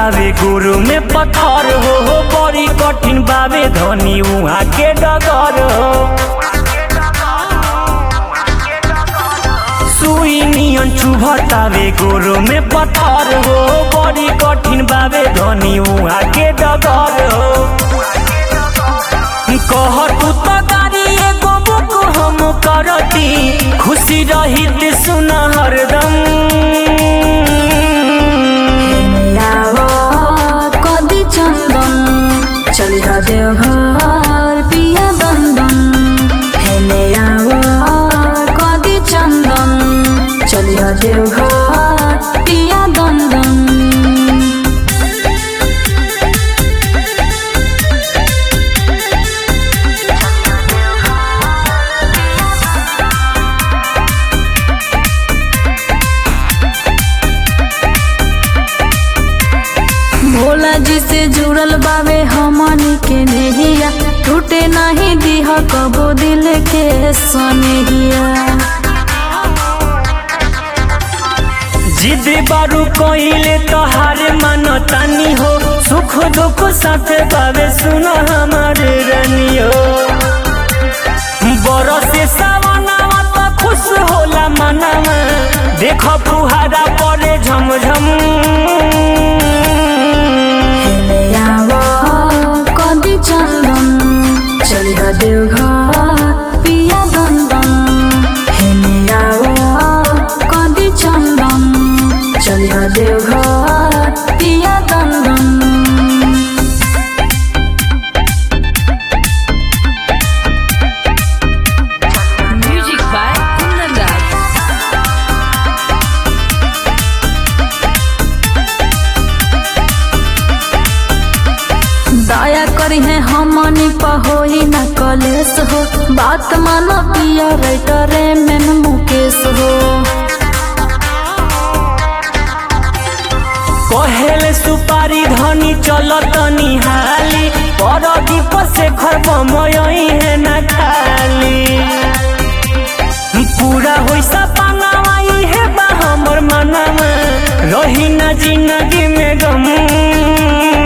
चुभतावे गुरु में पत्थर हो हो बड़ी कठिन बावे धनी उहाँ के डगर हो सुई नियन चुभतावे गुरु में पत्थर हो बड़ी कठिन बावे धनी उहाँ के डगर हो कह तू तो गाड़ी एगो बुक हम करती खुशी रही सुन हरदम लावा कदी चंदन चलिह देवघर पिया बंदन हेले आवा कदी चंदन चलिह देवघर पिया बंदन भोला जी से जुड़ल बावे हमनी के नेहिया टूटे नहीं दीह कबो दिल के सनेहिया जिद बारू कोइले तोहार मन तानी हो सुख दुख साथ बावे सुन हमारे रनियो बरसे सावनावा तो खुश होला मनवा देखो फुहारा पड़े झमझम हेले आवा कदी चंदन चलिह देवघर पिया बंदन हेले आवा कदी चंदन चलिह देवघर पिया बंदन Music by Kundan Das. दया करी है हमनी पहोई न कलेस हो बात मानो पिया राइटरे में मुकेश हो कहेले सुपारी धनी चलत निहाली पर दीप से खरब मयही है न खाली पूरा होई सपनावा इहे बा हमर मनवा रही न जिंदगी में गम